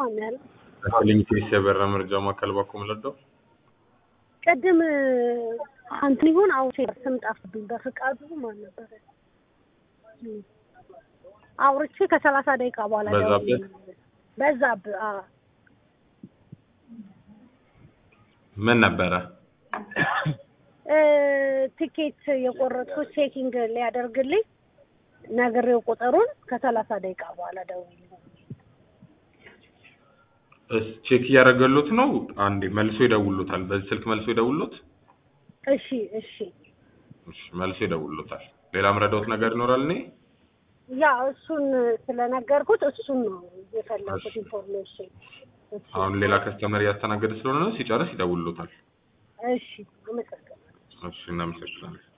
ማን ያለ ከሊንክስ የበራ መረጃ ማዕከል ባኮ ምለደው ቅድም አንተ ይሁን አውሴ ስም ጠፍብኝ። በፍቃዱ ማን ነበረ አውርቼ ከሰላሳ ደቂቃ በኋላ በዛብህ? ደውዬ- በዛብህ አዎ ምን ነበረ? እ ቲኬት የቆረጥኩት ቼኪንግ ሊያደርግልኝ ነግሬው ቁጥሩን ከሰላሳ ደቂቃ በኋላ ደውዬ እስ ቼክ እያደረገሉት ነው። አንዴ መልሶ ይደውሉታል። በዚህ ስልክ መልሶ ይደውሉት። እሺ እሺ እሺ መልሶ ይደውሉታል። ሌላ ምረዳውት ነገር ይኖራል እኔ ያ እሱን ስለነገርኩት እሱን ነው የፈለኩት እሺ። ኢንፎርሜሽን እሺ አሁን ሌላ ከስተመር እያስተናገደ ስለሆነ ነው። ሲጨርስ ይደውሉታል። እሺ አመሰግናለሁ እሺ እናመሰግናለን።